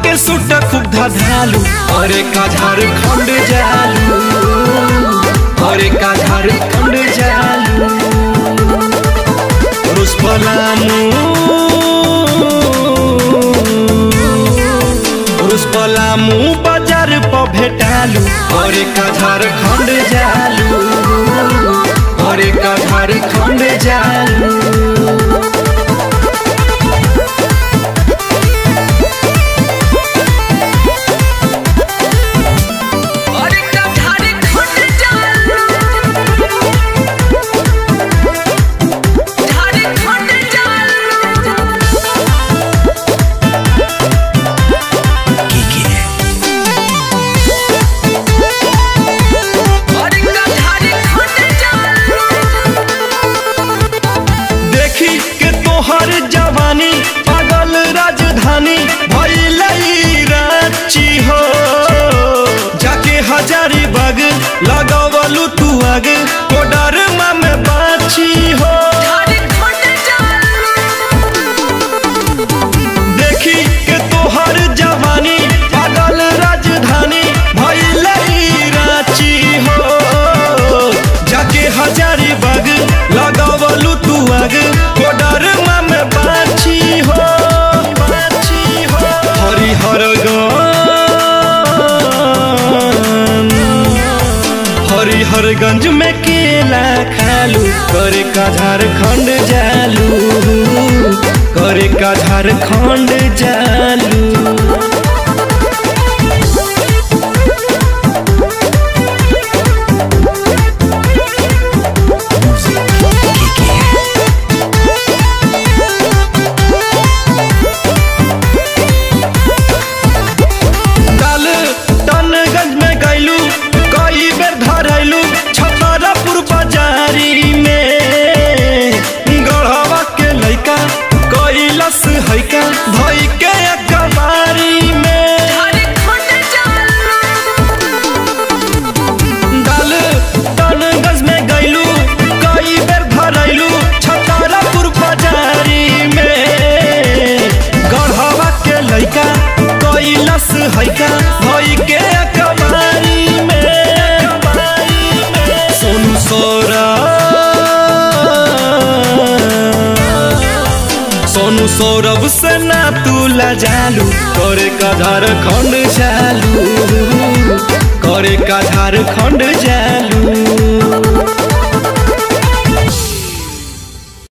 के सुट खूब धधालू अरे का झारखंड जालू अरे का झारखंड जालू रुस पलामू रुस पलामू बाजार पर भेटालू अरे का झारखंड जालू अरे का झारखंड जालू अरे का झारखंड जालू झारखंड जालू अरे का झारखंड जालू देखी के तोहर जवानी पागल राजधानी भइलई रांची हो जाके हजारी बाग लगावलू तू आग कोडर में बाची हो झारखंड जालू देखी के तोहर जवानी पागल राजधानी भइलई रांची हो जाके हजारी बाग लगावलू तू आग कोडर में बाची हो बाची हो हरिहर हरिहरगंज में केला खालू करे का झारखंड जालू करे का झारखंड जालू डाल टनगंज में गैलू कई बेर धरैलू छतरपुर बाजारी में गढ़वा के लैका कैलस हैका धई के अखबारी में झारखंड जालू डाल टनगंज में गैलू कई बेर धरैलू छतरपुर बाजारी में गढ़वा के लैका कैलस हैका धई के अखबारी में सोनू सोरा सोनू सौरभ से ना तू जालू करे का झारखंड जालू करे का झारखंड जालू